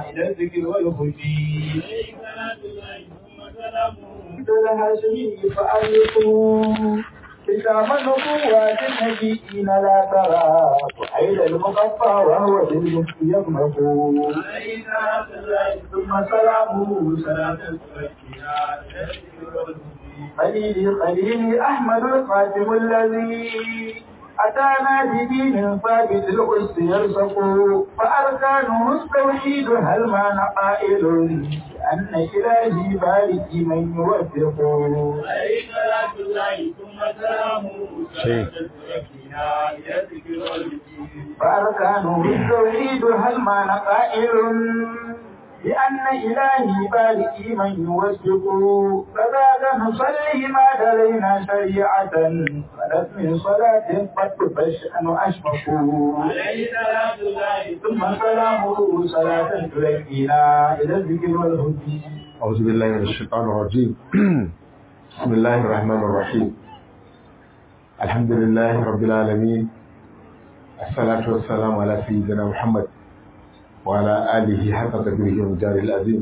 إلى الذكر والهدي عليه صلاة الله ثم سلامه الهاشمي فألقوا كتاب النبوات النبيين لا ترى وحيد المقفى وهو بالمسك يغمق عليه صلاة الله ثم سلامه صلاة تزكينا إلى الذكر والهدي خليلي خليلي أحمد الخاتم الذي أتانا بدين ثابت القدس يرزق فأركانه التوحيد هل ما نقائل أن إلهي بارك من يوفق عليه صلاة الله ثم سلامه صلاة تزكينا إلى الذكر والهدي فأركانه التوحيد هل ما نقائل لأن إلهي بارك من يوفق فبعد نصلي ما دلينا شريعة فلت من صلاة قد فالشأن أشفق عليه صلاة الله ثم سلامه صلاة تلقينا إلى الذكر والهدي أعوذ بالله من الشيطان الرجيم بسم الله الرحمن الرحيم الحمد لله رب العالمين الصلاة والسلام على سيدنا محمد وعلى آله حق قدره ومجاره العظيم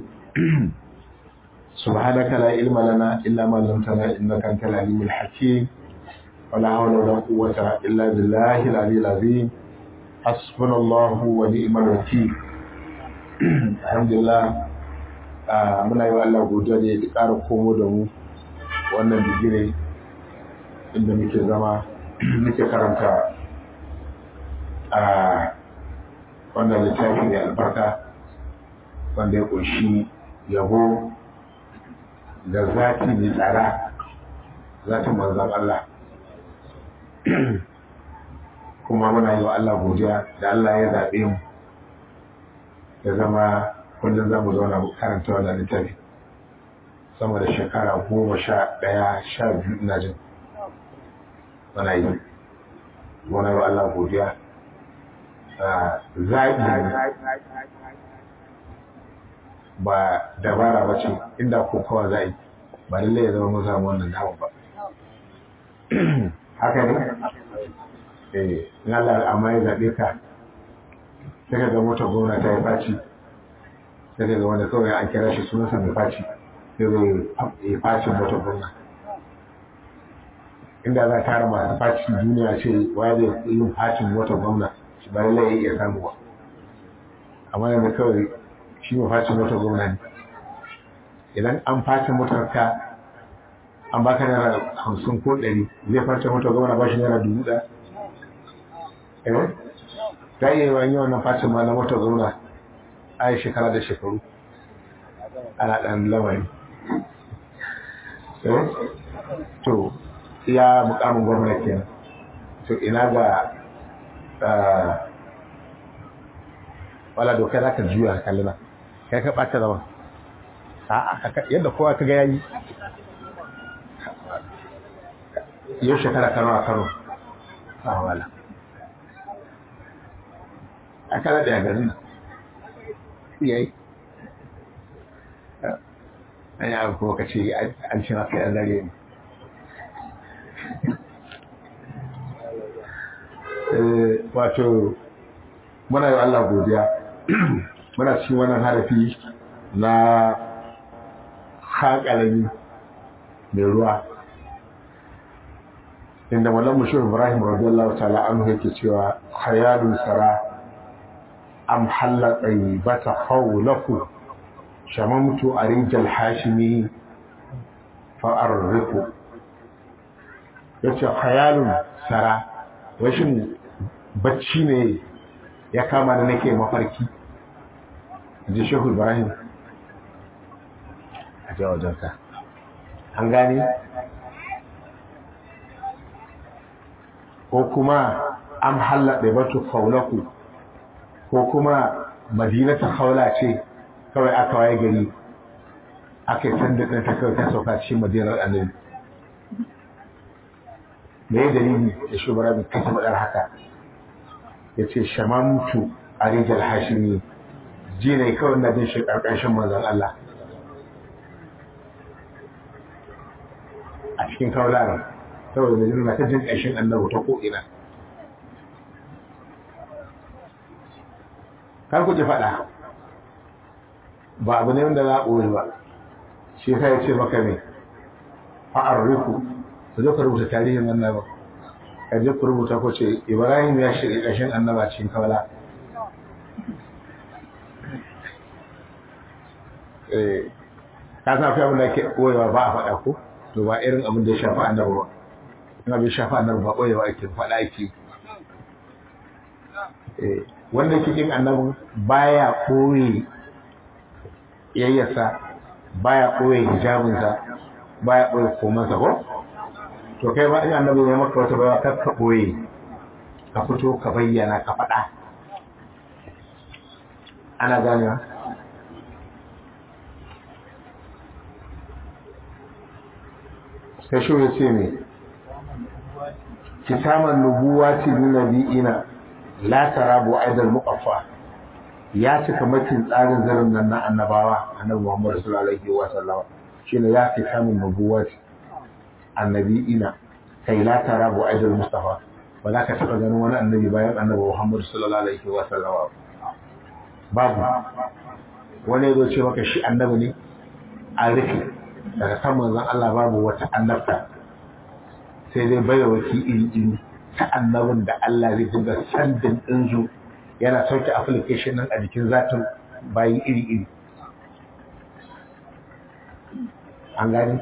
سبحانك لا علم لنا إلا ما علمتنا إنك أنت العليم الحكيم ولا حول ولا قوة إلا بالله العلي العظيم حسبنا الله ونعم الوكيل الحمد لله a muna yi wa Allah godiya da ya ƙara komo da mu wannan bigire inda muke zama muke karanta a wannan littafi mai albarka wanda ya ƙunshi yabo da zati mai tsara zatin manzan Allah kuma muna yi wa Allah godiya da Allah ya zaɓe mu ya zama kullum za mu zauna mu karanta wannan littafi sama da shekara goma sha ɗaya sha biyu ina jin muna yi muna yi wa Allah godiya zaɓi ba dabara ba ce inda ko kawai za yi ba lallai ya zama mun samu wannan dama ba haka ne eh in Allah amma ya zaɓe ka sai ka ga motar gwamna ta yi faci sai daga wanda kawai an kira shi sunansa mai faci sai zai yi facin motar gwamna inda za a tara masu facin duniya ce wa zai yin facin motar gwamna shi ba lallai ya iya samu ba amma yanzu kawai shi mai facin motar gwamna ne idan an facin motar ka an baka naira hamsin ko ɗari zai facin motar gwamna ba shi naira dubu ɗaya eh ta iya yi wannan facin ma na motar gwamna a yi shekara da shekaru ana ɗan lamari to ya mukamin gwamnati kenan to ina ga wala dokai za ka juya kallina kai ka ɓata zama yadda kowa ka ga yayi yau shekara kano a kano a wala a kana da ya garin nan yayi an yi abu kuma ka ce an ce maka yan zare ne wato muna yi Allah godiya muna cikin wannan harafi na haƙalami mai ruwa inda malam mushur ibrahim radiyallahu ta'ala anhu yake cewa hayalun sara am halla bata hawlaku shamamtu arijal hashimi fa arrifu yace khayalun sara rashin bacci ne ya kama da nake mafarki ji shehu ibrahim a jawajensa an gane ko kuma am halla batu hawlaku ko kuma madinatu haula ce kawai aka waye gari aka yi sanda ɗin ta kawai ta sauka cikin madinar annabi me ya dalili da shugaba mai kasa maɗar haka ya ce shamamtu a rijal hashimi ji ne kawai na jin shi ƙarƙashin manzan Allah a cikin kaularan saboda mai na ta jin ƙashin annabi ta ko'ina kar ku ji faɗa ba abu ne wanda za a ɓoye ba shi yasa ya ce maka ne fa'arriku ku zo ka rubuta tarihin annaba ka je ku rubuta ko ce ibrahim ya shirya ƙashin annaba cikin kawala ka san akwai abin da ke ɓoyewa ba a faɗa ko to ba irin abin da ya shafi annaba ba in abin shafi annaba ba ɓoyewa ake faɗa ake wanda cikin annabin baya ɓoye yayyasa baya ɓoye hijabinsa baya ɓoye komansa ko to kai ba in annabi ya maka wata baya kar ka ɓoye ka fito ka bayyana ka faɗa ana ganewa sai shi ya ce me kitaman nubuwati bi nabiyina la tarabu aidal muqaffa ya cika makin tsarin zarin nan na annabawa annabi Muhammad sallallahu alaihi wa sallam shine ya fi samun nubuwat annabiina kai la tarabu aidal mustafa ba za ka taba ganin wani annabi bayan annabi Muhammad sallallahu alaihi wa sallam babu wani ya ce maka shi annabi ne a rufe daga kan manzon Allah babu wata annabta sai dai bayawaki iri iri ta annabin da Allah zai dinga sandin ɗinsu yana sauke application nan a jikin zatin bayi iri-iri an gani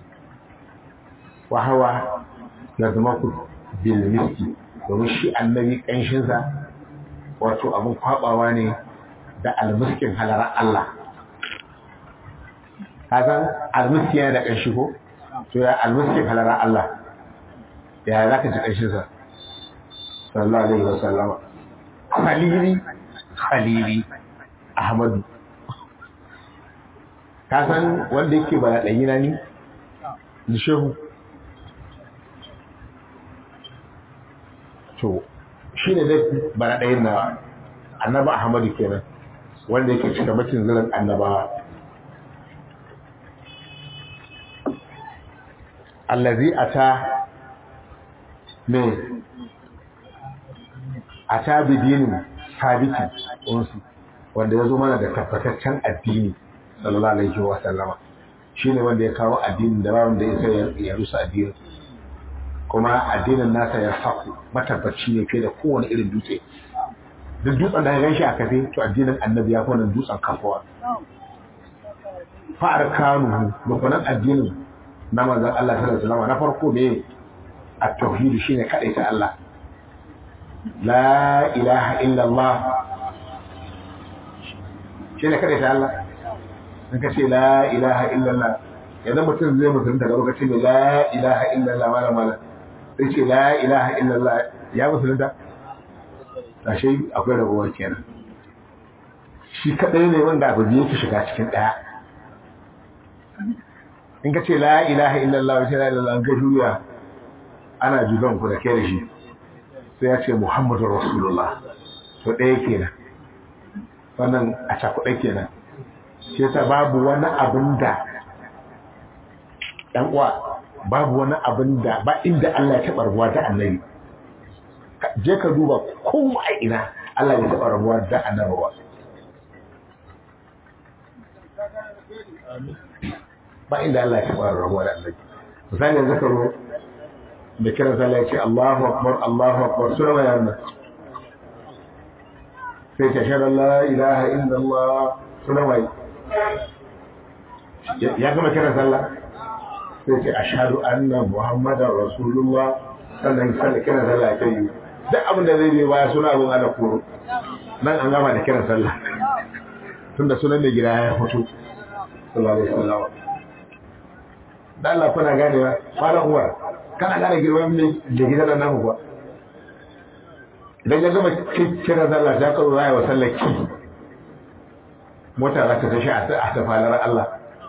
wahawa ya zama ku bilmiski domin shi annabi ƙanshinsa wato abin kwabawa ne da almiskin halarar Allah kasan almiski yana da ƙanshi ko to ya almiskin halarar Allah ya za ka ji ƙanshinsa sallallahu alaihi wasallama khalili khalili ahmadu ka san wanda yake ba da na ni ni shehu to shi ne dai ba na ɗayin na annaba ahmadu kenan wanda yake cika macin zirin annabawa allazi ata me a ta bidinin sabiti unsu wanda ya zo mana da tabbataccen addini sallallahu alaihi wa sallama shine wanda ya kawo addinin da ba wanda ya sai ya rusa addinin kuma addinin nasa ya saku matabbaci ne fiye da kowane irin dutse duk dutsen da ya ganshi a kafe to addinin annabi ya fi wannan dutsen kafuwa fa'ar kanu rukunan addinin na manzon Allah sallallahu alaihi wasallam na farko ne at-tauhid shine kadaita Allah la ilaha illa Allah shine kadaita Allah in ka ce la ilaha illa Allah yanzu mutum zai mutum daga lokacin da la ilaha illa Allah mala mala sai ce la ilaha illa Allah ya musulunta ashe akwai rabuwa kenan shi kadai ne wanda abu biyu ki shiga cikin daya in ka ce la ilaha illallah wa la ilaha an ka juya ana jugan ku da kai da shi sai ya ce muhammadu rasulullah to ɗaya kenan wannan a cakuɗe kenan shi yasa babu wani abin da ɗan uwa babu wani abin da ba inda Allah ya taɓa rabuwa da annabi je ka duba kowa a ina Allah ya taɓa rabuwa da annabi ba ba inda Allah ya taɓa rabuwa da annabi misali yanzu ka zo da kiran sallah ya ce Allahu akbar Allahu akbar suna mai yana sai ta shaɗa la ilaha illallah suna mai ya gama kiran sallah sai ce ashhadu anna muhammadar rasulullah sannan sallah kiran sallah ya kai duk abin da zai biyo baya suna abin ana koro nan an gama da kiran sallah tunda sunan mai gida ya fito sallallahu alaihi wasallam da Allah kuna ganewa fara uwa kana gane girman mai da gida da namu kuwa idan ya gama kiran sallah ta karo raya wa sallar ki mota za ta tashi a ta falar Allah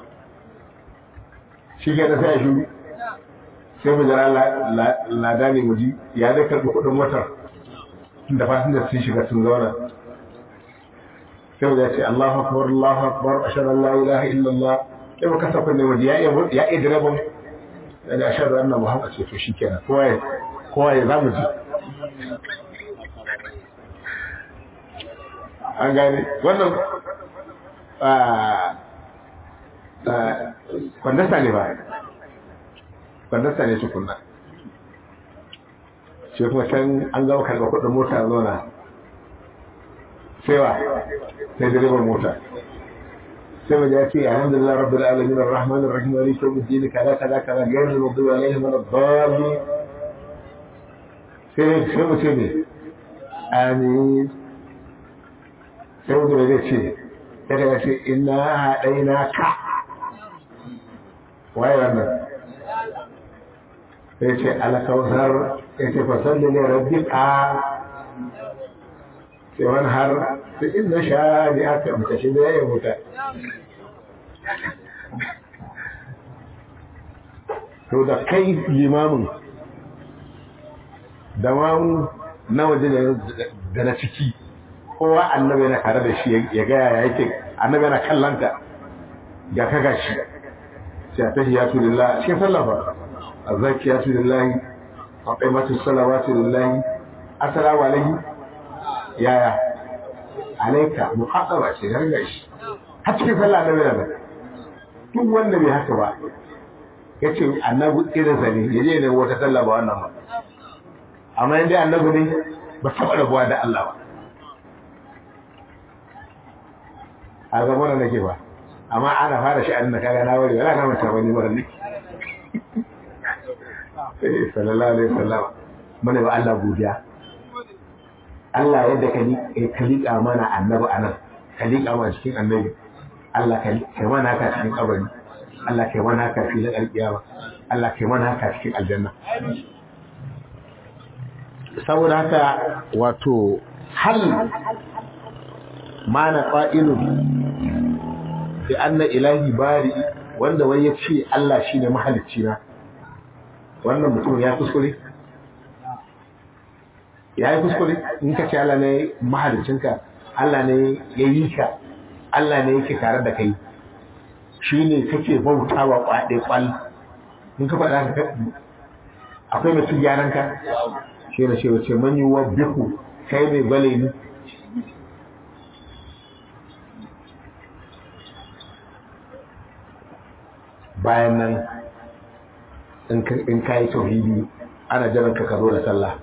shi ke da sai a shuru sai mu jira lada ne mu ji ya zai karɓi kuɗin motar da fasin da sun shiga sun zauna sai mu ce Allahu akbar Allahu akbar ashhadu an la ilaha illallah sai mu kasa kunne mu ji ya iya ya iya direban da ashhadu anna muhammad ce to shikenan kowa ya kowa ya zamu ji an gane wannan kwandasta ne ba kwandasta ne tukunna shi kuma can an gama karɓar kuɗin mota zona sewa sai direban mota sai mu ya ce alhamdulillah rabbil alamin arrahman arrahim maliki yawmiddin kaza kaza kaza ghayril maghdubi alaihim waladdallin sai sai mu ce ne amin sai mu zai ce sai ya ce inna haɗaina ka waye wannan sai ce alkawar ya ce fasalli ne rabbi ka sai wani har sai inna sha ne aka muka shi da ya muta to da kai limamin da mamu na waje da na ciki kowa annabi yana tare da shi ya gaya ya yake annabi yana kallanta ga ka gashi sai ta hiyatu lillah shi sallafa azzakiyatu lillahi aqimatu salawatu lillahi assalamu alaihi yaya alaika muhaddara ce har gashi har cikin sallah annabi yana duk wanda bai haka ba yace annabi irin sa ne yaje ne wata sallah ba wannan ba amma inda annabi ne ba taɓa rabuwa da Allah ba a ga wannan nake ba amma ana fara shi annabi kaga na wari wala na manta wani mara ne eh sallallahu alaihi wasallam mana ba Allah godiya Allah yadda ka ka liƙa mana annabi anan ka liƙa mana cikin annabi Allah ka kai mana haka cikin kabari Allah kai mana haka filin alƙiyama Allah kai mana haka cikin aljanna saboda haka wato hal mana qa'ilu bi anna ilahi bari wanda wai ya ce Allah shine mahalicci na wannan mutum ya kuskure ya yi kuskure in ka ce Allah ne mahaliccinka Allah ne ya yi ka Allah ne yake tare da kai shi ne kake bautawa kwaɗe kwal in ka faɗa ka akwai mutum gyaran ka shi ne cewa ce man yi wa bihu kai mai bale ni bayan nan in ka yi tauhidi ana jiran ka zo da sallah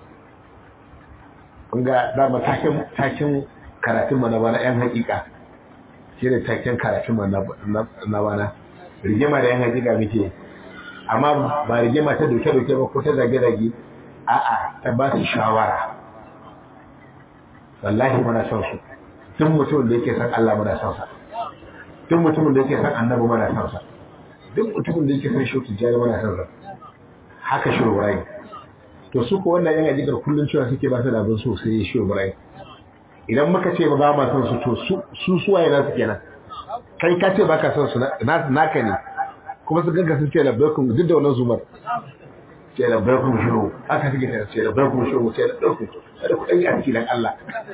kun ga dama takin takin karatun mana bana yan hakika shi ne takin karatun mana na bana rigima da yan hakika muke amma ba rigima ta doke doke ba ko ta zage zage a'a ta ba su shawara wallahi muna son su duk mutumin da yake san Allah muna son sa duk mutumin da yake san annabi muna son sa duk mutumin da yake san shi tijjani muna son sa haka shi Ibrahim to su ko wannan yan ajikar kullun cewa suke ba su da abin so sai shi Ibrahim idan muka ce ba ba ma son su to su suwaye na su kenan kai ka ce baka son su naka ne kuma su ganka sun ce labbaikum duk da wannan zumar ce labbaikum shiru haka suke ta ce labbaikum shiru ce labbaikum da kuɗin a cikin Allah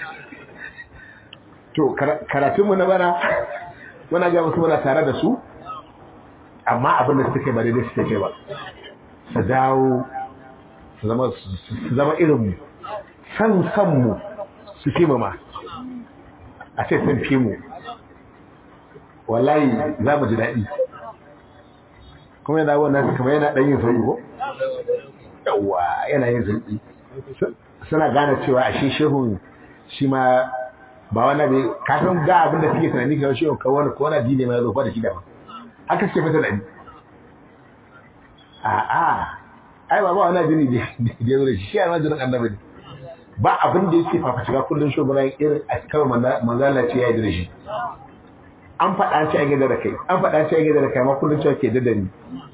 to karatunmu na bana muna ga musu muna tare da su amma abin da suke ba daidai suke ba su dawo su zama irinmu san sanmu su fi mu ma a ce sun fi mu wallahi za mu ji daɗi kuma yana wannan kamar yana ɗan yin sauyi ko yawa yana yin sauyi suna gane cewa a shi shehun shi ma ba wani bai kafin ga abin da suke tunani kawai shehun kawai wani kowane dine mai zofa da shi daban haka suke fita da ni a'a ai ba ba wani addini da ya zo da shi shi a majalin annabi ne ba abin da yake fafa shiga kullum shi bana irin a cikin manzala ce ya yi da shi an faɗa ce a gida da kai an faɗa ce a gida da kai ma kullum cewa ke da ni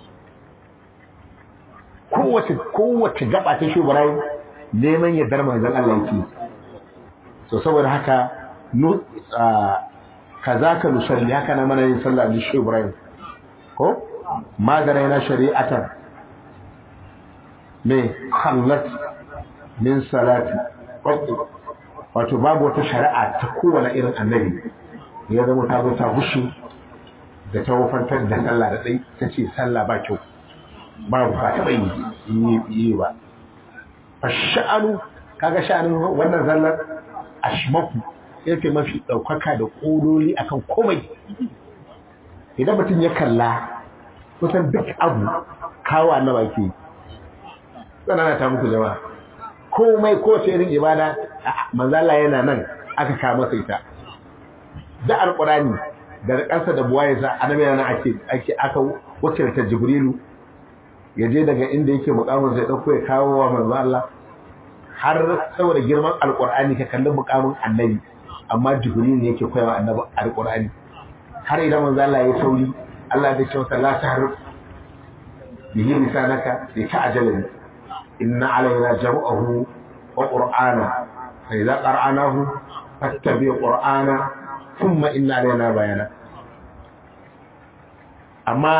kowace kowace gaba ta shi bana neman yardar manzon Allah yake so saboda haka nu kazaka nusalli haka na mana yin sallah da shi Ibrahim ko magana yana shari'atan mai hallat min salati wato babu wata shari'a ta kowane irin annabi ya zama ta zo ta gushi da ta wufantar da sallah da ɗai ta ce sallah ba kyau babu ba taɓa yi yi ba a sha'anu kaga sha'anin wannan sallar ashmaku yake mafi ɗaukaka da ƙololi akan komai idan mutum ya kalla kusan duk abu kawo annaba ke tsanana ta muku jama'a komai kowace irin ibada manzala yana nan aka kawo masa ita da alƙurani da ƙasa da buwaye sa annabi yana ake ake aka wuce ta jibrilu ya je daga inda yake mukamin zai dauko ya kawo wa manzo Allah har saboda girman alƙurani ka kalli mukamin annabi amma jibrilu ne yake koyawa annabi alƙurani har idan manzo Allah ya sauri Allah zai ce masa la tahrif bihi lisanaka li ta'jala inna alaina jam'ahu wa qur'ana fa idza qara'nahu fattabi qur'ana thumma inna alaina bayana amma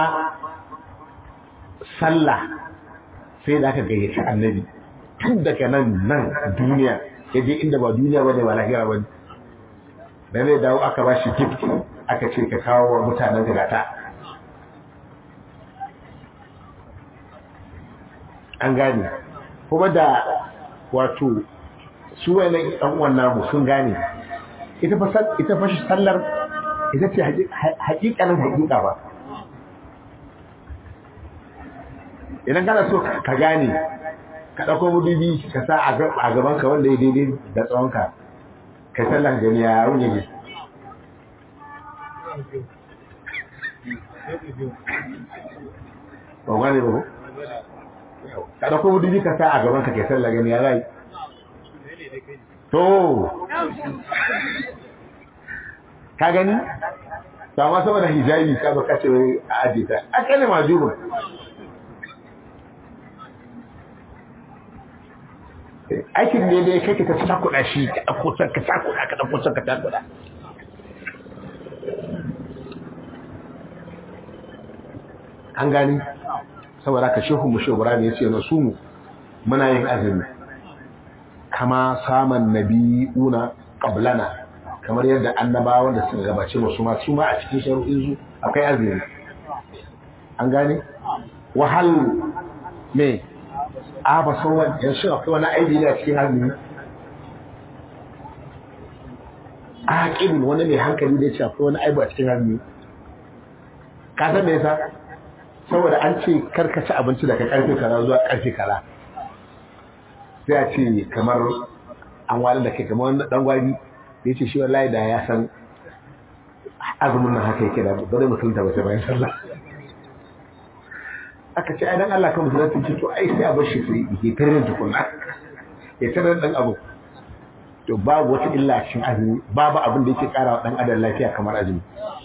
sallah sai da aka gayyaci annabi tun daga nan nan duniya yaje inda ba duniya bane ba lahira bane da zai dawo aka ba shi gift aka ce ka kawo wa mutanen gata an gane kuma da wato su wani ɗan uwan namu sun gane ita fa ita fa sallar ita ce haƙiƙanin haƙiƙa ba idan kana so ka gane ka ɗauko mudubi ka sa a gaban ka wanda ya daidai da tsawonka kai sallar gani ya yaro ne ba gane ba ko ka ɗauko mudubi ka sa a gaban ka kai sallar gani ya rai to ka gani ba ma saboda hijabi ka baka ce a ajiye ta akali majubun aikin ne dai kake ka cakuɗa shi ka ɗauko can ka cakuɗa ka ɗauko can ka cakuɗa an gani saboda ka shehu mu shehu ne ya ce na su mu muna yin azumi kama saman nabi'una qablana kamar yadda annabawan da suka gabace mu su ma su ma a cikin shari'in su akwai azumi an gane wahal me a ba san wani yanzu akwai wani aibi ne a cikin azumi aqil wani mai hankali da ya ce akwai wani aibi a cikin azumi ka san me yasa saboda an ce karkace abinci daga karfe kaza zuwa karfe kaza sai a ce kamar an wani da kai kamar wani dan gwari ya ce shi wallahi da ya san azumin nan haka yake da bari musulunta bace bayan sallah aka ce ai dan Allah kan musulunta ce to ai sai a bar shi sai ya tare tukunna ya tare dan abu to babu wata illa cikin azumi babu abin da yake karawa dan adam lafiya kamar azumi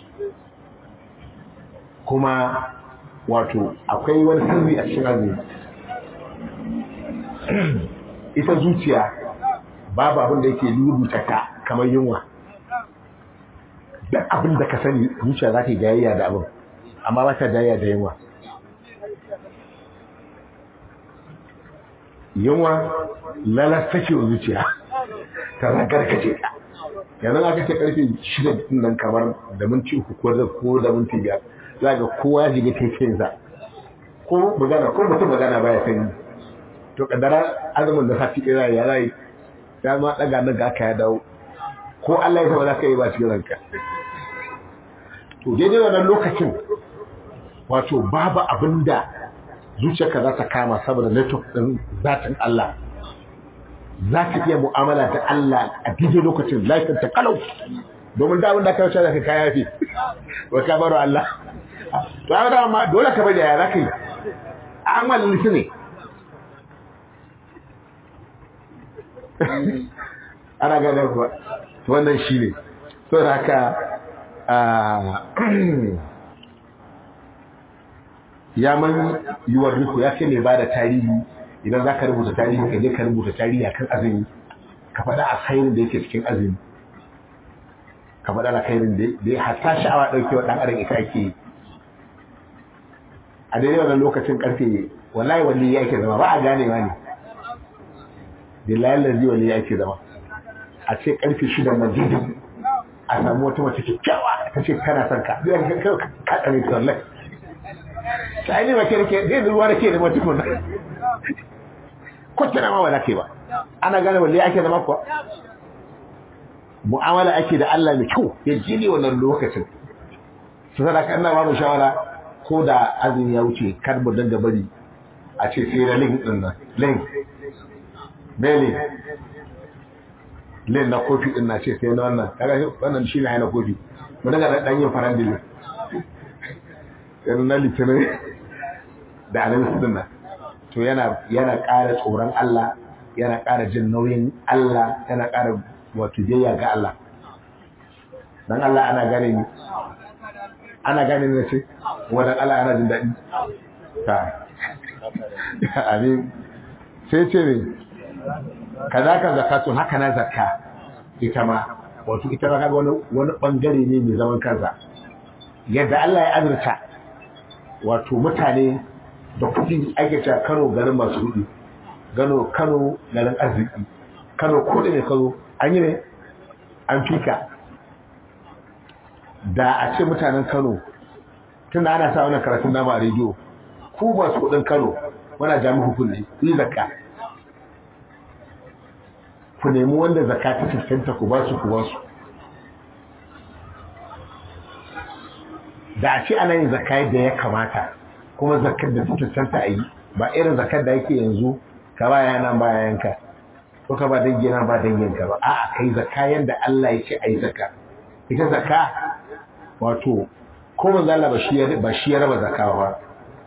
kuma wato akwai wani sirri a cikin azumi ita zuciya babu abin da yake rubuta ta kamar yunwa duk abin da ka sani zuciya za ta yi jayayya da abin amma ba ta jayayya da yunwa yunwa lalata ce wa zuciya ta zagarkace ta yanzu aka ce karfe shida nan kamar da minti uku ko da ko da minti biyar za ga kowa ya shiga taifinsa ko magana ko mutum magana baya sani to kaddara azumin da sati ɗaya ya rai ya ma ɗaga nan ga aka ya dawo ko Allah ya saba za ka yi ba cikin ranka to daidai wannan lokacin wato babu abin da zuciyarka za ta kama saboda network ɗin zatin Allah za ka iya mu'amala da Allah a daidai lokacin lafiyar ta kalau domin da abin da ka wuce da ka kaya fi wa ka baro Allah to a da ma dole ka bari ya za ka yi amal lisu ne ana gane kuwa wannan shi ne so da haka ya man yiwuwar riku ya ce ne ba da tarihi idan za ka rubuta tarihi ka je ka rubuta tarihi a kan azumi ka faɗa a khairin da yake cikin azumi ka faɗa a khairin da ya hatta sha'awa ɗauke wa ɗan adam ita ake yi a daidai wannan lokacin ƙarfe wallahi wani ya ke zama ba a ganewa ne billahi lalzi wani ya ke zama a ce ƙarfe shida na daidai a samu wata mace kyakkyawa ta ce kana son ka zai ga kai ka tsare ta wallahi ta aini ba ke da ke zai ruwa da ke da mutum na ko tana ma ba za ka yi ba ana gane wallahi ake zama kuwa mu'amala ake da Allah mai kyau ya ji ne wannan lokacin su sadaka ina ba mu shawara ko da azumi ya wuce kar mu dinga bari a ce sai na link din nan link bele link na kofi din na ce sai na wannan kaga wannan shi ne na kofi mu daga da dan yin farandili yana na litinin da alamis din nan to yana yana ƙara tsoron Allah yana ƙara jin nauyin Allah yana ƙara wato biyayya ga Allah dan Allah ana gane ni ana gane ni ce wannan Allah ana jin daɗi ta amin sai ce ne kaza ka zakatu haka na zakka ita ma wato ita ma kaga wani wani bangare ne mai zaman kansa yadda Allah ya azurta wato mutane da kuɗi ake cewa Kano garin masu kuɗi gano Kano garin arziki Kano ko da ne kazo an yi ne an fika da a ce mutanen Kano tunda ana sa wannan karatun nama a rediyo ku masu kuɗin Kano muna jami hukunci ku yi zakka ku nemi wanda zakka ta cancanta ku ba su ku ba su da a ce ana yin zakka yadda ya kamata kuma zakkar da ta cancanta a yi ba irin zakkar da yake yanzu ka ba yana ba yanka ko ka ba dangi na ba danginka ba a'a kai zakka yadda Allah ya ce a yi zakka ita zakka wato ko manzo Allah ba shi ya ba shi ya raba zakka ba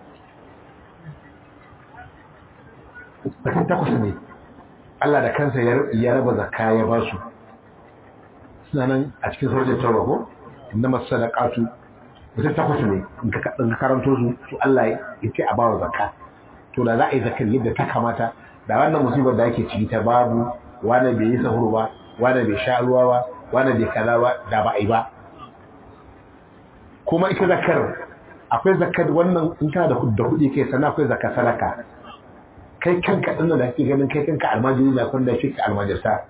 Bakin takwas ne Allah da kansa ya raba zakka ya ba su suna nan a cikin sarjin tawa ko inna masadaqatu mutum takwas ne in ka karanto su to Allah ya ce a bawa zakka to da za a yi zakar yadda ta kamata da wannan musibar da ake ciki ta babu wani bai yi sahuru ba wani bai sha ruwa ba wani bai kaza ba da ba a yi ba kuma ita zakar akwai zakar wannan in kana da kuɗi kai sana akwai zakar sadaka kai kanka ɗin da kake ganin kai kanka almajiri da kun da shi ka almajirta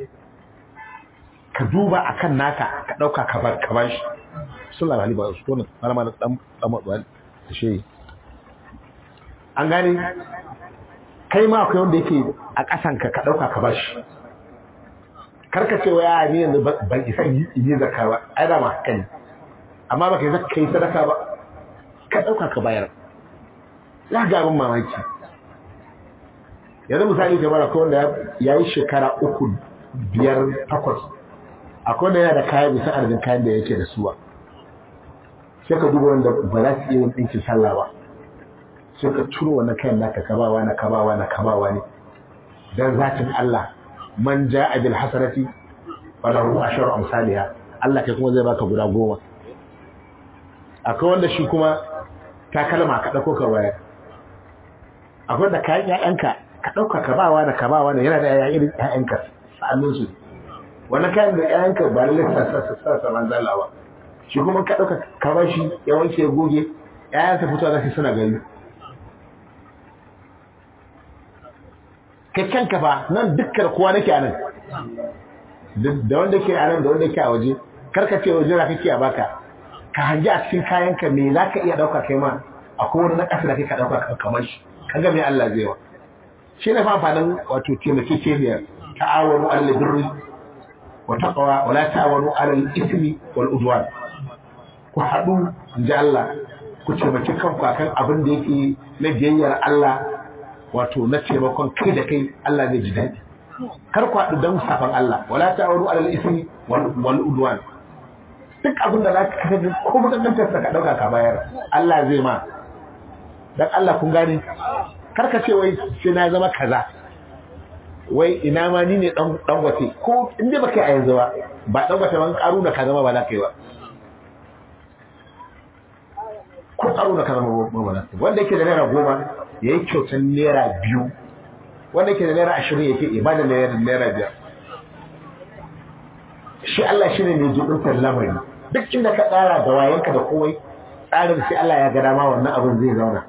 ka duba akan naka ka ɗauka ka bar ka bashi sallallahu alaihi wa sallam malama da dan dan matsuwa da shi an gane kai ma akwai wanda yake a ƙasan ka ka ɗauka ka bashi karka ce wa ya ni yanzu ban isa yi zakka ba ai da ma kai amma baka yi zakka yi sadaka ba ka ɗauka ka bayar ya ga abin mamaki yanzu misali kamar akwai wanda ya yi shekara uku biyar takwas akwai wanda yana da kayan bisa arzikin kayan da yake da suwa sai ka duba wanda ba za su iya yin ɗinkin sallah ba sai ka turo wannan kayan naka kabawa na kabawa na kabawa ne dan zatin Allah man ja'a bil hasanati falahu asharu amsalha Allah kai kuma zai baka guda goma akwai wanda shi kuma takalma ka dauko ka waya akwai da kayan ƴaƴanka ka dauka ka bawa da ka bawa ne yana da ƴaƴa irin ƴaƴanka sa'annin su wannan kayan da ƴaƴanka ba lalle sa sa sa sa manzala ba shi kuma ka ɗauka ka ba shi ya wanke ya goge ‘ya'yansa fito za su suna gani kakkan ka fa nan dukkan kowa nake a nan da wanda ke a nan da wanda ke a waje karka ce waje na kake a baka ka hanji a cikin kayanka me za ka iya ɗauka kai ma akwai wani na ƙasa da kai ka ɗauka kamar shi ka ga me Allah zai wa shi ne fa amfanin wato taimakekeniya ta'awanu alal birri wa taqwa wa la ta'awanu alal ismi wal udwan ku haɗu ji Allah ku taimaki kanku akan abin da yake na biyayyar Allah wato na taimakon kai da kai Allah zai ji daɗi kar ku haɗu don safan Allah wala ta'awanu alal ismi wal udwan duk abin da zaka kaga ko mutantantar sa ka dauka ka bayar Allah zai ma dan Allah kun gane kar ka ce wai sai na zama kaza wai ina ma ni ne dan dan wace ko inda baka yi a yanzu ba ba dan wace ban karu da ka zama ba za ka yi ba ko tsaro da kaza mabana wanda yake da naira goma ya yi kyautan naira biyu wanda yake da naira ashirin yake ibada naira naira biyar shi Allah shi ne mai jibintar lamari duk inda ka tsara da wayanka da kowai tsarin sai Allah ya ga dama wannan abin zai zauna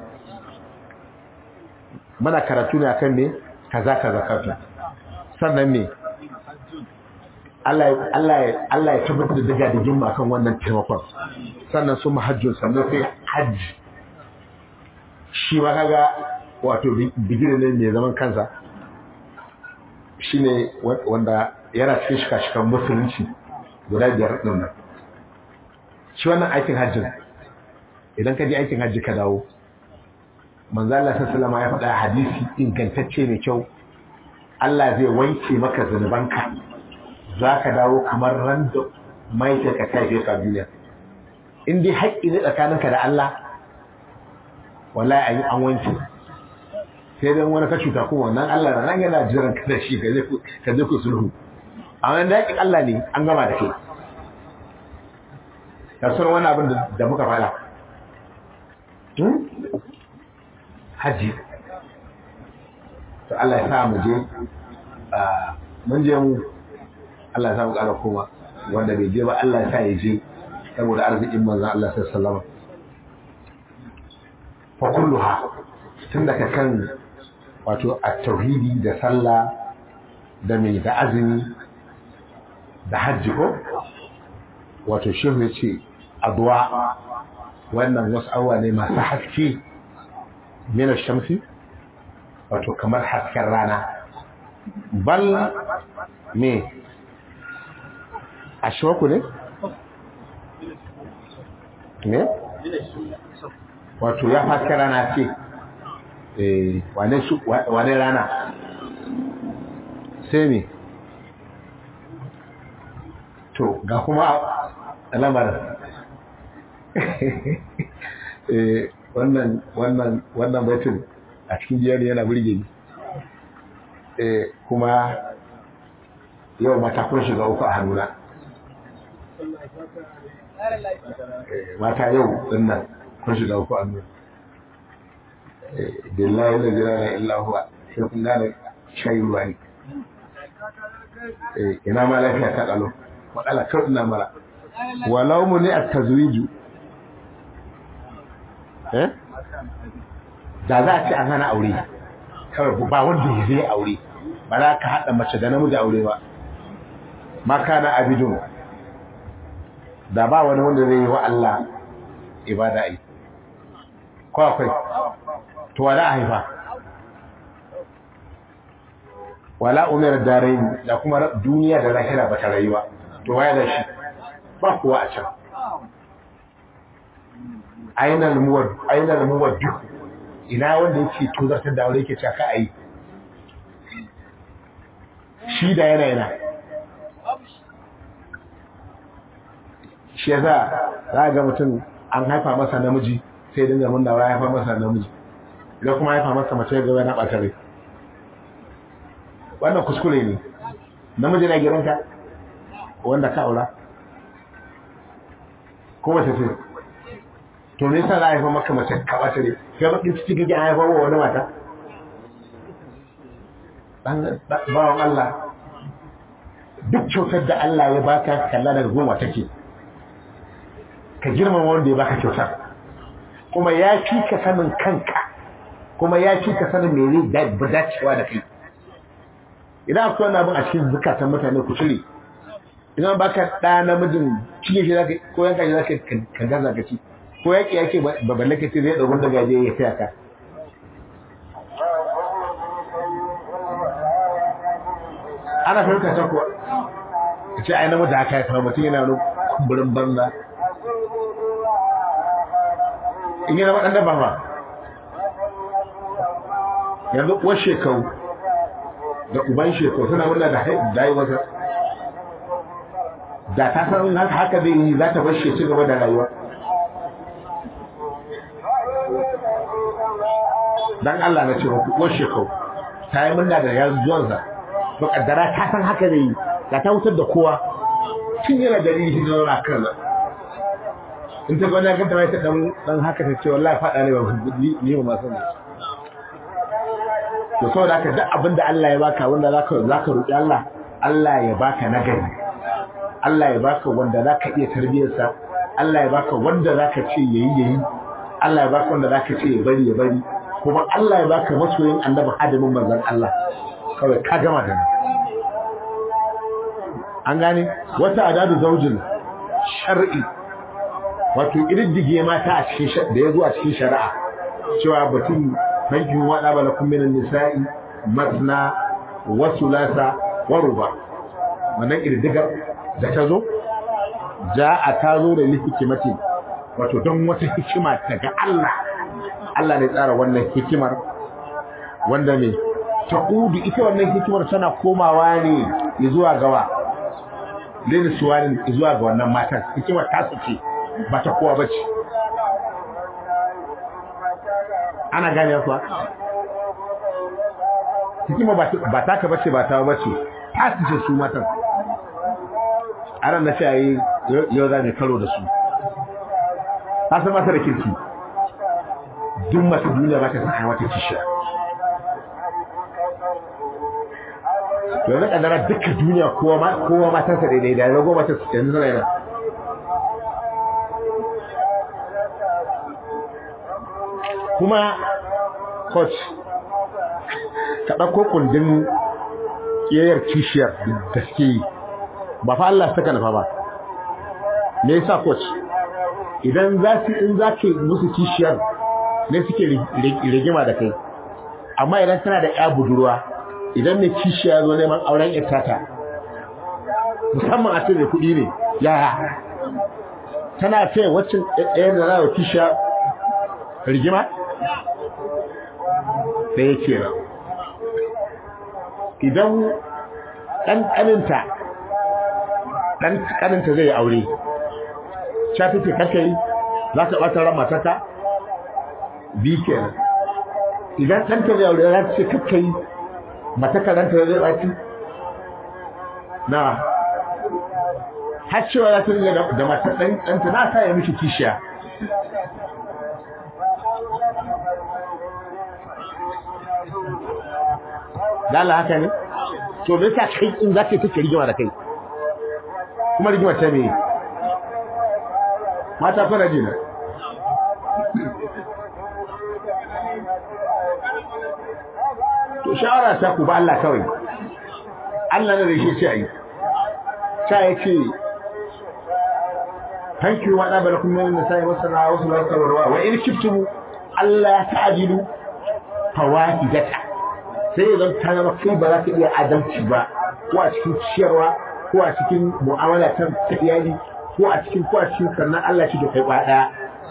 muna karatu ne akan me kaza kaza kaza sannan me Allah Allah ya tabbatar da daga da jimma kan wannan taimakon sannan su mahajjun sannan sai hajji shi ma kaga wato bigire ne mai zaman kansa shine wanda yana cikin shika-shikan musulunci guda biyar ɗin nan shi wannan aikin hajjin idan ka je aikin hajji ka dawo manzo Allah sallallahu ya faɗa hadisi ingantacce mai kyau Allah zai wanke maka zunubanka za ka dawo kamar ran da mai ta ka kai ka duniya in dai haƙƙi ne tsakaninka da Allah wallahi ayi an wanke sai dan wani ka cuta kuma wannan Allah na nan yana jiran ka da shi ka je ka je ku sulhu amma da haƙƙin Allah ne an gama da kai ka san wani abin da muka fara haji to Allah ya sa mu je mun je mu Allah ya sa mu ƙara koma wanda bai je ba Allah ya sa ya je saboda arzikin manzon Allah sallallahu alaihi wasallam fa kulluha tun daga kan wato at-tauhidi da sallah da mai da azumi da hajji ko wato shehu ya ce adwa wannan wasu awa ne masu haske mina shamsi wato kamar hasken rana bal me ashwaku ne ne wato ya hasken rana ce eh wane su wane rana sai me to ga kuma alamar wannan wannan wannan baitin a cikin jiyar yana burge ni kuma yau mata kun shiga uku a hannuna mata yau dinnan kun shiga uku a hannuna billahi la ilaha illa huwa sai kun gane shayi ruwa ne ina ma lafiya ta kalo matsala kawai ina mara walau mu ne a tazwiju da za a ce an hana aure kawai ba wanda ya zai aure ba za ka haɗa mace da namiji aure ba maka na abidun da ba wani wanda zai yi wa Allah ibada yi ko akwai to wala a haifa wala umar darain da kuma duniya da lahira ba ta rayuwa to waya da shi ba kuwa a can ainihin muwar duk ina wanda yake tozartar da aure yake cewa ka ayi shi da yana yana shi ya za za ga mutum an haifa masa namiji sai dinga murna ya haifa masa namiji idan kuma haifa masa mace ga yana ɓata rai wannan kuskure ne namiji na gidanka wanda ka aura ko mace ce to me yasa za a haifa maka mace ka ɓata rai kai bakin ciki kake an haifa wa wani mata bawan Allah duk kyautar da Allah ya baka kalla daga goma take ka girmama wanda ya baka kyautar kuma ya fi ka sanin kanka kuma ya fi ka sanin me zai dacewa da kai idan akwai wani abin a cikin zukatan mutane ku cire idan baka ɗa namijin cikin shi zaka ko yanka shi zaka ka gaza ka ci ko yaki yake ba balle ka ce zai ɗauki daga je ya taya ka ana fahimta ta kuwa ka ce ai namiji haka ya kama mutum yana wani kumburin banza in yi zama ɗan daba ma yanzu uwar shekaru da uban shekaru suna murna da haihuwarsa da ta san haka zai yi za ta bashe ci gaba da rayuwa dan Allah na ce muku uwar shekaru ta yi murna da yanzu zuwansa to kaddara ta san haka zai yi da ta wutar da kowa tun yana dalili shi zauna kan in ta gwada ganta mai ta dan dan haka ta ce wallahi fada ne ba ni ba masu ne to saboda haka duk abin da Allah ya baka wanda zaka zaka roki Allah Allah ya baka nagari Allah ya baka wanda zaka iya tarbiyar sa Allah ya baka wanda zaka ce yayi yayi Allah ya baka wanda zaka ce ya bari ya bari kuma Allah ya baka masoyin annabi hadimin manzon Allah kawai ka gama da ni an gane wata adadu zaujin shar'i wato ididdige mata a cikin da ya zo a cikin shari'a cewa batun bankin wada bala kun minan nisa'i matna wa sulasa wa ruba wannan ƙididdigar da ta zo ja a ta zo da hikimati wato don wata hikima daga Allah Allah ne tsara wannan hikimar wanda ne ta udu ita wannan hikimar tana komawa ne zuwa gawa lini suwanin zuwa ga wannan matan hikimar ta ce ba ta kowa bace ana gane kuwa hikima ba ta ka bace ba ta bace ta ce su matan a ran da shi yau za ne karo da su ta san mata da kirki duk masu duniya ba ta san wata kishiya to yanzu kadara duka duniya kowa matansa daidai da rago mata yanzu zana yana kuma coach ka ɗauko kundin ƙiyayyar kishiyar da suke yi ba fa Allah saka nufa ba me yasa coach idan za su in za ke musu kishiyar ne suke rigima da kai amma idan tana da ya budurwa idan mai kishiya zo neman auren itata musamman a cikin kuɗi ne yaya tana ce waccan ɗayan da na kishiya rigima da ya ce idan ɗan ƙaninta ɗan ƙaninta zai aure shafi ce kake yi za ka ɓata ran matata bi kenan idan ɗanta zai aure za ta ce kake yi mataka ɗanta zai ɓaci na har cewa za ta yi da matar ɗanta na sa ya miki kishiya dala haka ne to me yasa kai in zaka take rigima da kai kuma rigima ta me mata fara jina to shawara ta ku ba Allah kawai Allah ne da shi ce ai ta yace thank you wa da barakum min nasai wa sallallahu wa sallam wa in kiftum Allah ta'dilu fawahidata sai ya zan ta zama kai ba za ka iya adalci ba ko a cikin ciyarwa ko a cikin mu'amala ta ta iyali ko a cikin ko a cikin sannan Allah shi da kai ba daya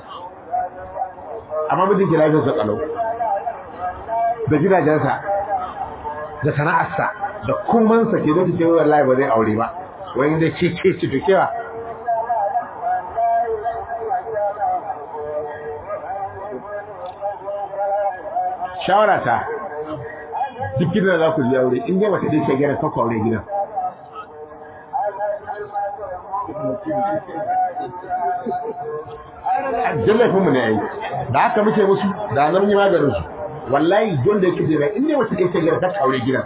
amma mijin ki lafiyar sa kalau da gidajensa da sana'arsa da kumansa ke zai ce wallahi ba zai aure ba wani da ce ce ce to kewa shawara ta duk gidan za ku je aure in dai mace dai ce gidan ka aure gidan jallafin mu ne yayi da haka muke musu da nan yi maganin su wallahi don da yake jira in dai mace dai ce gidan ka aure gidan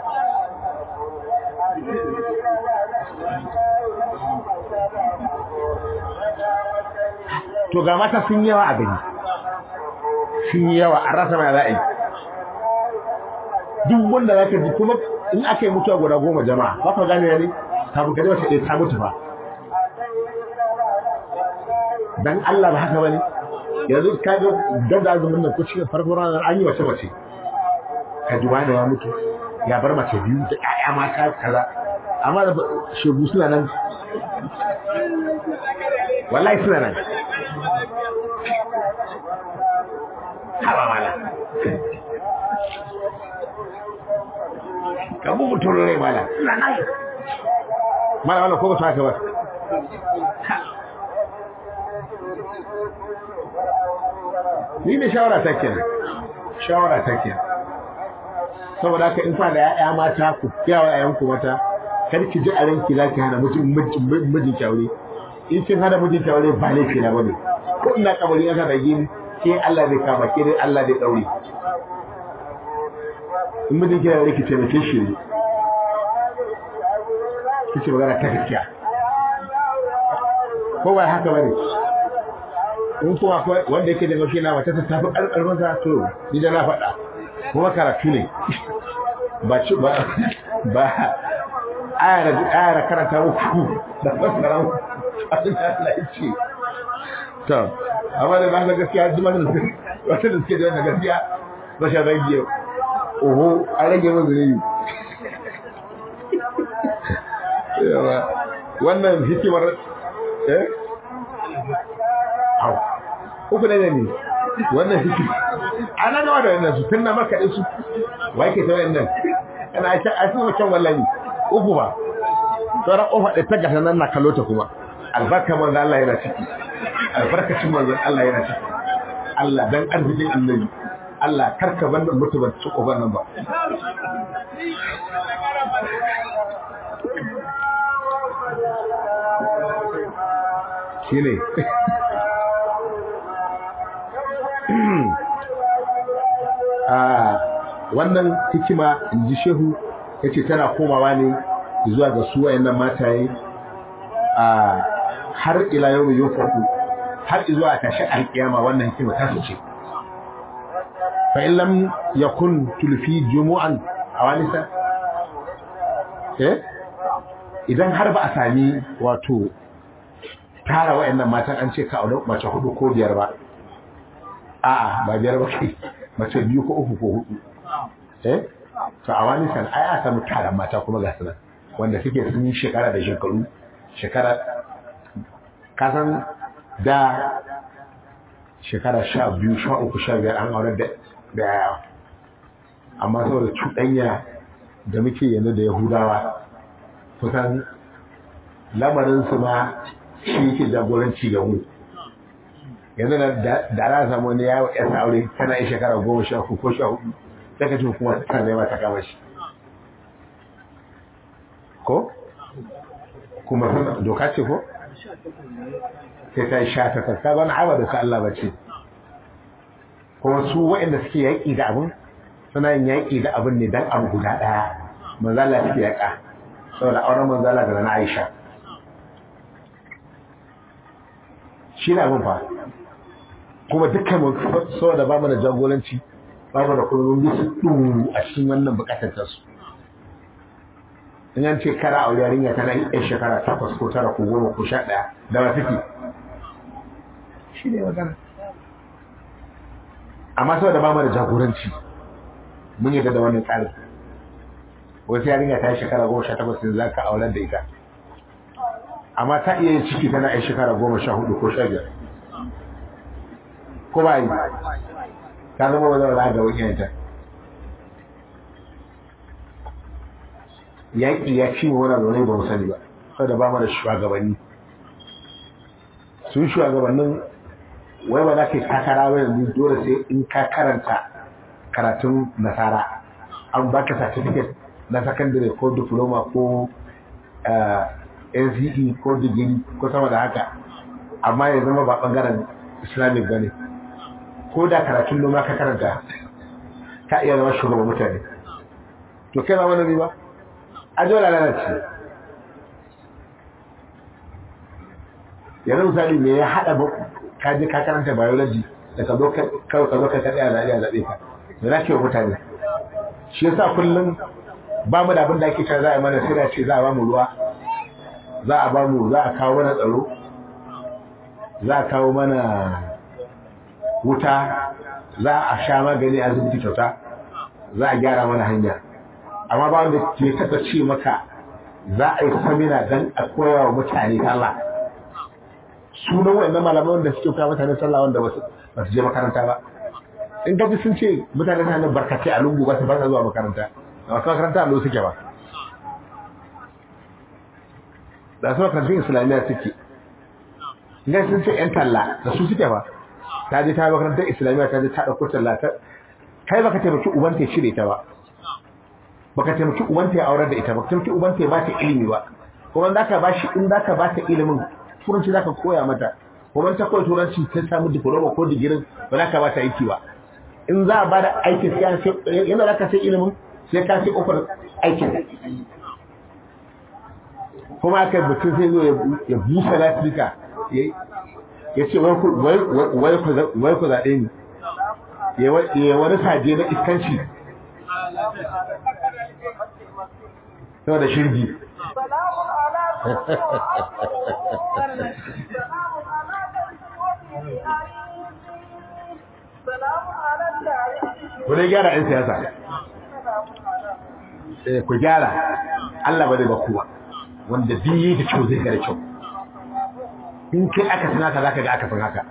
to ga mata sun yawa a gari sun yawa a rasa mai za a yi duk wanda zaka ji kuma in aka yi mutuwa guda goma jama'a ba ka gane ne kafin ka ji wata ɗaya ta mutu ba dan Allah ba haka bane yanzu ka ga dan da azumin nan ko cikin farko ranar an yi wace mace ka ji wani ya mutu ya bar mace biyu da ƴaƴa mata kaza amma da shegu suna nan wallahi suna nan hawa mala ka bu mutum rai mala suna nan mala wala ko ba ta haka ba ni ne shawara ta kenan shawara ta kenan saboda haka in fa da ƴaƴa mata ku kiyawa ƴaƴan ku mata kar ki ji a ranki zaki hana mutum mijin kyaure in kin hana mijin kyaure ba laifi na bane ko ina kabari aka da gini ke Allah zai kama ke dai Allah zai daure in mijin kyaure ki taimake shi ne kice magana ta gaskiya ko ba haka bane in kuma akwai wanda yake da mafi na mata ta tafi ƙarƙarfin sa to ni da na faɗa kuma karatu ne ba ci ba ba ayar ayar karanta muku da fasara muku abin da Allah ya ce to amma da na gaskiya duk wanda suke wanda suke da wannan gaskiya ba sha rage oho a rage mun zunubi yawa wannan hikimar eh au uku ne ne wannan hikimar ana nawa da wannan su tunna maka su wai ke ta wannan kana ta asima kan wallahi uku ba sauran kofa da ta gasa nan na kallo ta kuma albarka manzo Allah yana ciki albarkacin manzo Allah yana ciki Allah dan arzikin annabi Allah karka bannan mutubar ci kofar nan ba shine a wannan hikima inji shehu yace tana komawa ne zuwa ga su wayannan mataye a har ila yau yau farko har zuwa tashi alkiyama wannan hikima ta ce fa in lam yakun tulfi jumu'an awanisa eh idan har ba a sami wato tara wayannan matan an ce ka aure mace hudu ko biyar ba a'a ba biyar ba kai mace biyu ko uku ko hudu eh to a wani san ai a samu taron mata kuma ga sunan wanda suke sun yi shekara da shekaru shekara kasan da shekara sha biyu sha uku sha biyar an aure da da yawa amma saboda cuɗanya da muke yanzu da yahudawa kusan lamarinsu ma shi yake jagoranci ga mu yanzu da da za samu wani yawo ya aure tana yin shekara goma sha uku ko sha hudu sai ka ce kuma ta nema ta kama shi ko kuma sun doka ce ko sai ta yi sha ta kasa ba na hawa da sa Allah bace kuma su waɗanda suke yaƙi da abin suna yin yaƙi da abin ne dan abu guda ɗaya manzala suke yaƙa saboda auren manzala da na Aisha shi na abin fa kuma dukkan mu saboda ba mu da jagoranci ba mu da kullum bisu ɗu a cikin wannan buƙatar ta su in an ce kara aure yarinya tana yi ɗan shekara takwas ko tara ko goma ko sha ɗaya da ba take shi ne magana amma saboda ba mu da jagoranci mun yi da wannan tsarin wasu yarinya ta yi shekara goma sha takwas yanzu za ka auren da ita amma ta iya yin ciki tana yin shekara goma sha hudu ko sha biyar ko ba yi ta zama wani wani ga wani ta yaƙi ya ci wani zaune ba mu sani ba saboda ba mu da shugabanni sun shugabannin wai ba za ka yi takara ba yanzu dole sai in ka karanta karatun nasara an baka certificate na sakandare ko diploma ko NCE ko digiri ko sama da haka amma ya zama ba bangaren islamic ba ne ko da karatun noma ka karanta ka iya zama shugaban mutane to kai ba wani ba a dole lalace yanzu misali me ya haɗa ka je ka karanta biology da ka zo kawai ka zo ka kaɗe a zaɓe a zaɓe ka da za ke wa mutane shi yasa kullum ba mu da abin da ake cewa za a yi mana sai da ce za a ba mu ruwa za a ba mu za a kawo mana tsaro za a kawo mana wuta za a sha magani a asibiti kyauta za a gyara mana hanya amma ba wanda ke taɓa ce maka za a yi samina don a koya wa mutane sallah sunan wa'annan malamai wanda suke koya mutane sallah wanda ba su je makaranta ba in gaji sun ce mutane na nan barkatai a lungu ba su barka zuwa makaranta a wasu makaranta a suke ba da su makarantun islamiyya suke in sun ce yan talla da su suke ba ta je ta makarantar islamiyya ta je ta ɗauko talla ta kai baka taimaki uban ta shirye ta ba baka taimaki uban ta ya aurar da ita baka taimaki uban ta ya ba ta ilimi ba kuma za ka bashi in za ka ba ta ilimin turanci za ka koya mata kuma ta koya turanci ta samu diploma ko digirin ba za ka ba ta aiki ba in za a ba da aikin sai an sai yana za ka sai ilimin sai ka sai ofar aikin kuma aka yi mutum sai zo ya busa lasifika ya ce wai ku zaɓe ni ya wani saje na iskanci sau da shirgi ku dai gyara 'yan siyasa ku gyara Allah ba zai ba kuwa wanda biye da kyau zai ga da kyau in kai aka san haka zaka ga aka san haka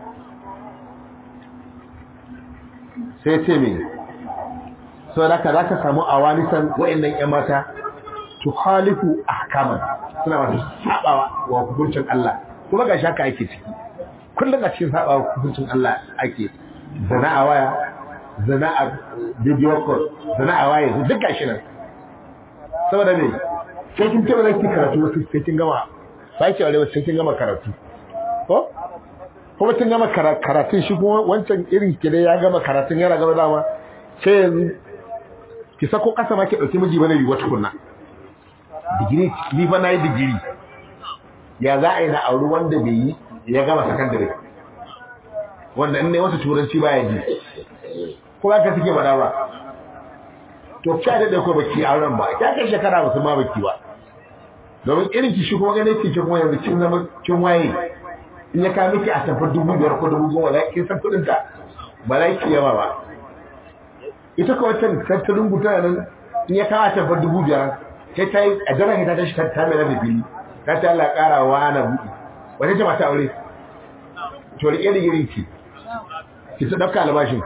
sai ce me so da ka zaka samu awanisan wa'annan ƴan mata tuhalifu ahkaman suna masu sabawa wa hukuncin Allah kuma ga shaka ake ciki kullum a cikin sabawa hukuncin Allah ake zana a waya zana a video call zana a waya duk gashi nan saboda me sai kin taɓa zaki karatu wasu sai kin gama sai ki aure sai kin gama karatu ko kuma kin gama karatun shi kuma wancan irin ki dai ya gama karatun yana gaba dama sai yanzu ki sako kasa ma ki dauki miji bane yiwa tukunna digiri ni fa nayi digiri ya za a yi na auri wanda bai yi ya gama sakandare wanda in ne wasu turanci baya ji ko ba ka suke faɗa ba to ka da ko baki auren ba ya kai shekara ba su ma baki ba domin irin ki shi kuma ganin ki kuma yanzu kin zama kin waye in ya kawo miki a tafar dubu biyar ko dubu goma za ki san kuɗin ta ba za ki yawa ba ita ko wata ta rubuta nan in ya kawo a tafar dubu biyar sai ta yi a daren ta tashi ta mai da fili ta ta Allah ƙara wa ana buɗe wata ce mata aure to riƙe da girin ki ki ta ɗauka albashin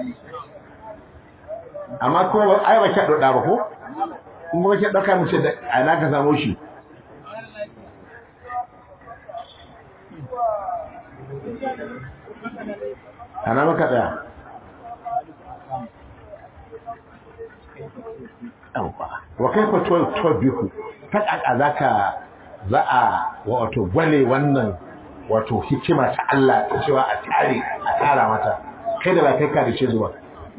amma kuma ba ai ba ki ɗauɗa ba ko in ba ki ɗauka mace da a na ka samu shi ana maka tsaya wa kai fa to to biku ta kaka zaka za a wato gwale wannan wato hikima ta Allah ta cewa a tare a tara mata kai da ba kai ka da ce zuwa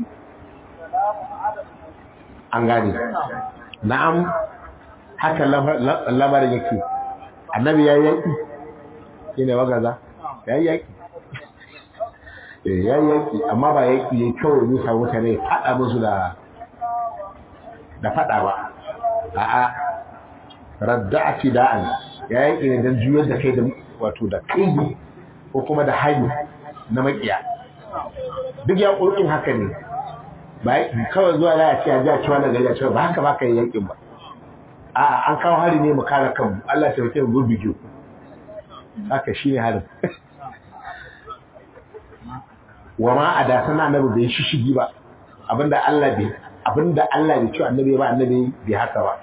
an gane na'am haka lamarin yake annabi ya yaki shine wagaza ya yaki ya yaki amma ba yaki ya kawai zai samu mutane faɗa musu da da faɗa ba a'a radda'ati da'an ya yaki ne don juyar da kai da wato da kai ko kuma da hali na makiya duk ya ƙoƙin haka ne ba kawai zuwa za a ce a ji a ci wannan gari a cewa ba haka ba ka yi yakin ba a'a an kawo hari ne mu kare kanmu Allah ya taimake mu gurbi haka shine harin wa ma a da sana annabi bai shishigi ba abinda Allah bai abinda Allah bai ci annabi ba annabi bai haka ba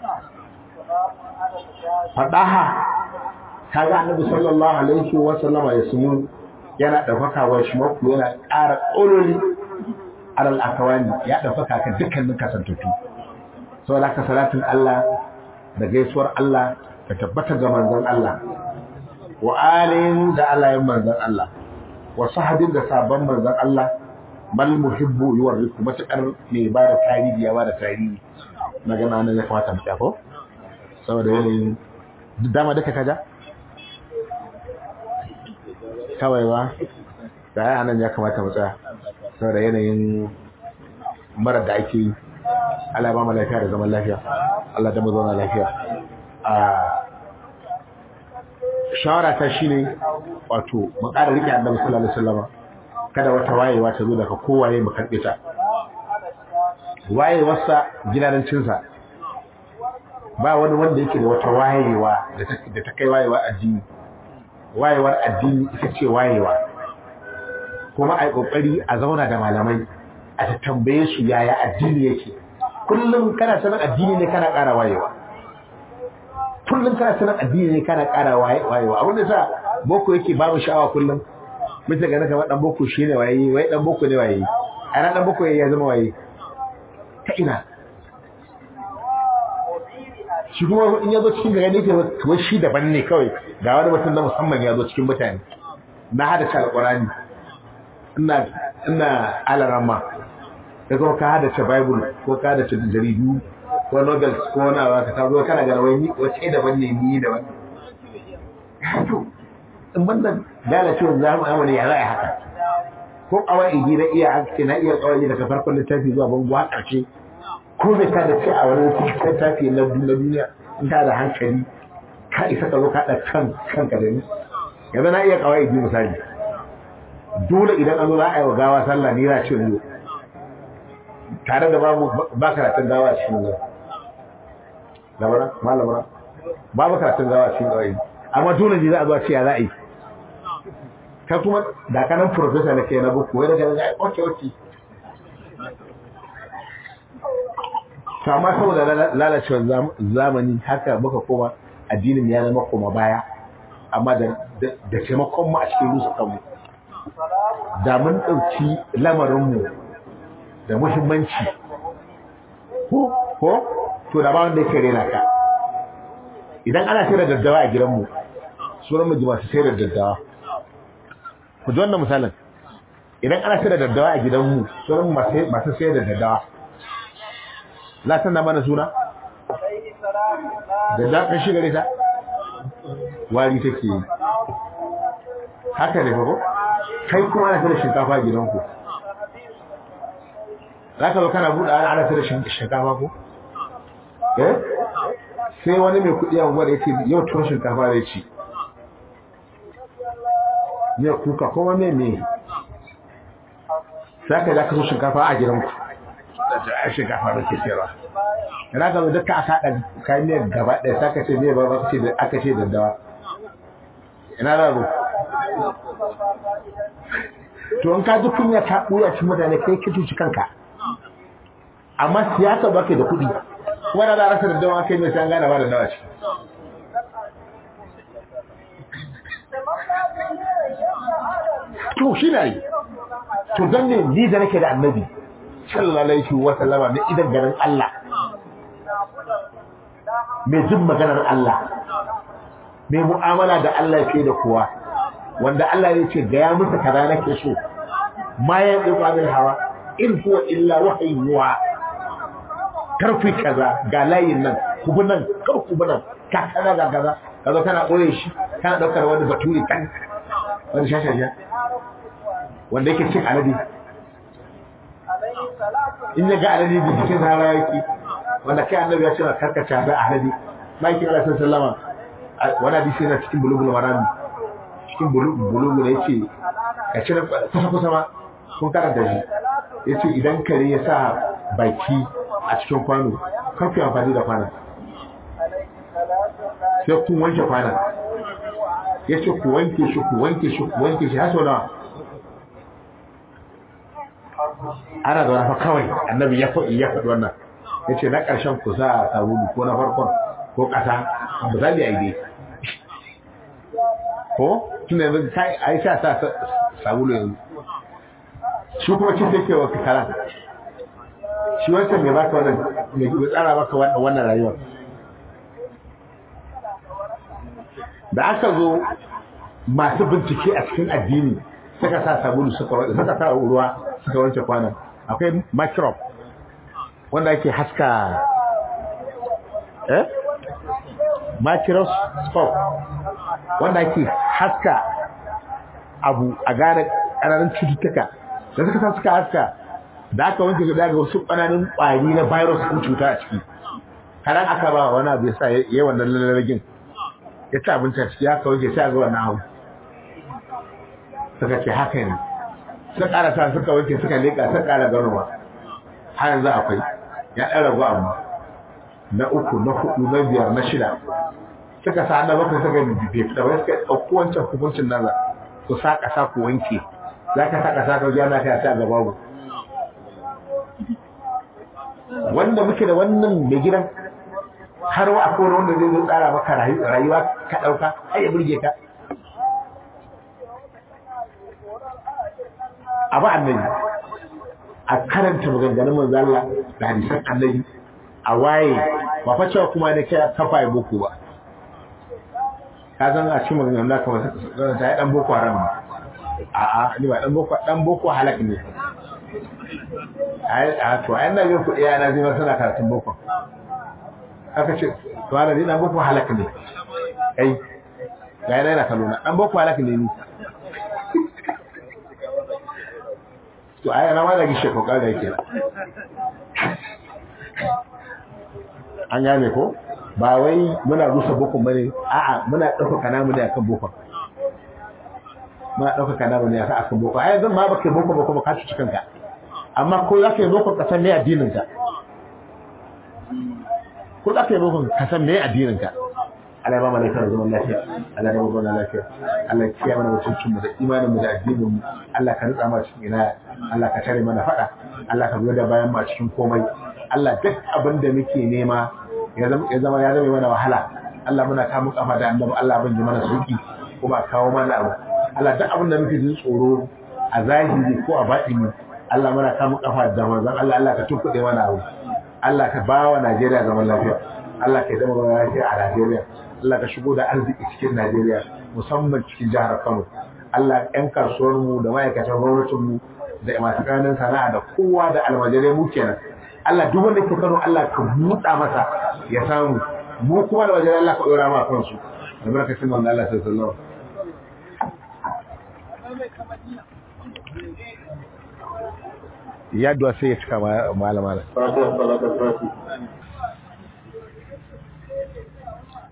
fadaha kaga annabi sallallahu alaihi wa sallama ya sunu yana daukaka wa shi mako yana ƙara ƙololi alal akawani ya daukaka kan dukkanin kasantattu saboda haka salatin Allah da gaisuwar Allah ta tabbata ga manzon Allah wa alin da alayin manzon Allah wa sahabin da sabon manzon Allah bal muhibbu yuwarriku matakar mai ba da tarihi ya ba da tarihi magana nan ya kamata mu ko saboda yanayin dama duka kaja kawai ba da ya nan ya kamata mu tsaya saboda yanayin mara da ake yi Allah ba mu lafiya da zaman lafiya Allah da mu zauna lafiya a shawara ta shine wato mu ƙara rike Annabi sallallahu alaihi wasallam kada wata wayewa ta zo daga kowaye mu karbe ta wayewarsa gidanancin sa ba wani wanda yake da wata wayewa da ta kai wayewa addini wayewar addini ita ce wayewa kuma ai kokari a zauna da malamai a ta tambaye su yaya addini yake kullum kana sanin addini ne kana ƙara wayewa kullum kana sanin addini ne kana ƙara wayewa abin da sa boko yake babu sha'awa kullum mutum ga kamar dan boko shi ne waye wai dan boko ne waye ana dan boko ya zama waye ta ina shi kuma in ya zo cikin gari ne ke kamar shi daban ne kawai ga wani mutum na musamman ya zo cikin mutane na hada shi alƙurani ina ina alarama da kuma ka hada ce bible ko ka hada ce jaridu ko novels ko wani abu ka tazo kana ga wani wace daban ne ni da wani to in banda lalacewar zamani ya ra'ayi haka ko kawai na iya haske na iya kawai daga farkon littafi zuwa bango har ƙarshe ko bai ka da ce a wani littafi na duniya in ka da hankali ka isa ka zo ka da kan kanka da ni yanzu na iya kawai misali dole idan an zo za a yi wa gawa sallah ni na ce zo tare da babu ba karatun gawa a cikin zuwa. Labara? Ma labara? babu karatun gawa cikin ƙauye amma dole ne za a zo a ce ya za a yi ka kuma da kanan professor na kai na buku wai daga daga oke oke to amma saboda lalacewar zamani haka muka koma addinin ya zama koma baya amma da da taimakon mu a cikin rusa kanmu da mun ɗauki lamarinmu da muhimmanci ko ko to da ba wanda yake rena ka idan ana sayar da daddawa a gidanmu sunan mu masu sayar da daddawa ku ji wannan misalin idan ana sayar da daddawa a gidanmu sunan mu masu sayar da daddawa za ta na mana suna daddawa kan shiga ta wari take yi haka ne fa ko kai kuma ana sayar da shinkafa a gidanku za ka zo kana buɗe ana sayar da shinkafa ko eh sai wani mai kuɗi a unguwar yake yau tuwon shinkafa zai ci ya kuka kuma me me sai ka za ka so shinkafa a gidanku da shinkafa da ke sayarwa yana ga duk ka aka haɗa kayan miyar gaba ɗaya sai ka ce me ba ba ce da aka ce daddawa ina da ru to in ka ji kunya ta ɓuya ci mutane kai ka cuci kanka amma siyasa ba ke da kuɗi wanda za a rasa daddawa kai mai san gane ba da dawa ce to shi na yi to don ne ni da nake da annabi sallallahu alaihi wa sallama mai idan ganin Allah mai jin maganar Allah mai mu'amala da Allah fiye da kowa wanda Allah ya ce ga ya musu kaza nake so ma ya yi min hawa in huwa illa wahayyuwa karfi kaza ga layin nan kubu nan kar kubu nan ka kaza ga kaza kaza kana koye shi kana daukar wani baturi kan wani shashasha wanda yake cin alade in ya ga alade da jikin rana yake wanda kai annabi ya ce na karkace da alade maikin Allah sallama wani hadisi yana cikin bulugul marami cikin bulugul ya ce ka cire kusa kusa ma kun karanta shi ya ce idan kare ya sa baki a cikin kwano kan ku amfani da kwanan sai kun wanke kwanan ya ce ku wanke shi ku wanke shi ku wanke shi haso nawa ana da wani kawai annabi ya faɗi ya faɗi wannan ya ce na ƙarshen ku sa a sabulu ko na farkon ko ƙasa ba za a yi dai ko tunda yanzu a yi sa sa sabulu yanzu shi kuma cin take wa karan shi wancan mai baka wannan mai tsara maka wannan rayuwar da aka zo masu bincike a cikin addini suka sa sabulu suka suka sa ruwa suka wanke kwanan akwai microbe wanda ake haska eh microscope wanda ake haska abu a gane ƙananan cututtuka da suka sa suka haska da aka wanke su daga wasu ƙananan ƙwari na virus ɗin cuta a ciki karan aka ba wani abu ya sa ya wannan lalagin ya ci abinci a ciki haka wanke sai a ga wannan abu suka ce haka ne suka ƙara sa suka wanke suka leƙa suka ƙara ganowa har yanzu akwai ya ɗan ragu amma na uku na hudu na biyar na shida suka sa na bakwai suka bibiye da wani suka ɗauko wancan hukuncin nan ku sa ƙasa ku wanke za ka sa ƙasa ka gyara ka ta gaba mu wanda muke da wannan mai gidan har wa akwai wanda zai zo tsara maka rayuwa ka ɗauka ai ya burge ka abu annabi a karanta maganganun manzo Allah da hadisan annabi a waye ba fa cewa kuma ne kai kafa ya boko ba ka san a cikin maganganun da kamar ta yi dan boko haram a a ni ba dan boko dan boko halak ne ai a to ai na yin kuɗi yana zai suna karatun boko aka ce to ana ni dan boko halak ne ai ga yana yana kallo na dan boko halak ne ni to ai ana ma da gishe ko kada yake an gane ko ba wai muna rusa bokon bane a'a muna ɗaukaka namu ne akan bokon muna ɗaukaka namu ne akan bokon ai zan ma baka bokon ba kuma ka ci kanka amma ko za ka yi bokon ka san me addinin ka ko za ka yi bokon ka san me addinin ka Allah ya ba mu lafiya da zaman lafiya Allah ya ba mu zaman lafiya Allah ya kiyaye mana mutuncin mu da imanin mu da addinin mu Allah ka rutsa mana cikin ina Allah ka tare mana fada Allah ka zo da bayan mu a cikin komai Allah duk abin da muke nema ya zama ya zama ya zama mana wahala Allah muna kawo kafa da annabi Allah ban ji mana sauki kuma kawo mana abu Allah duk abin da muke jin tsoro a zahiri ko a batini Allah muna kawo kafa da manzon Allah Allah ka tunkuɗe mana abu Allah ka ba wa Najeriya zaman lafiya Allah ka yi zama zaman lafiya a Najeriya Allah ka shigo da arziki cikin Najeriya musamman cikin jihar Kano Allah ƴan kasuwar mu da ma'aikatan gwamnatin mu da masu ƙananan sana'a da kowa da almajirai mu kenan Allah duk wanda ke Kano Allah ka buɗa masa ya samu mu kuma almajirai Allah ka ɗora ma kansu da barkacin manzo Allah sallallahu alaihi wasallam ya duwa sai ya cika malama Fatiha salatul Fatiha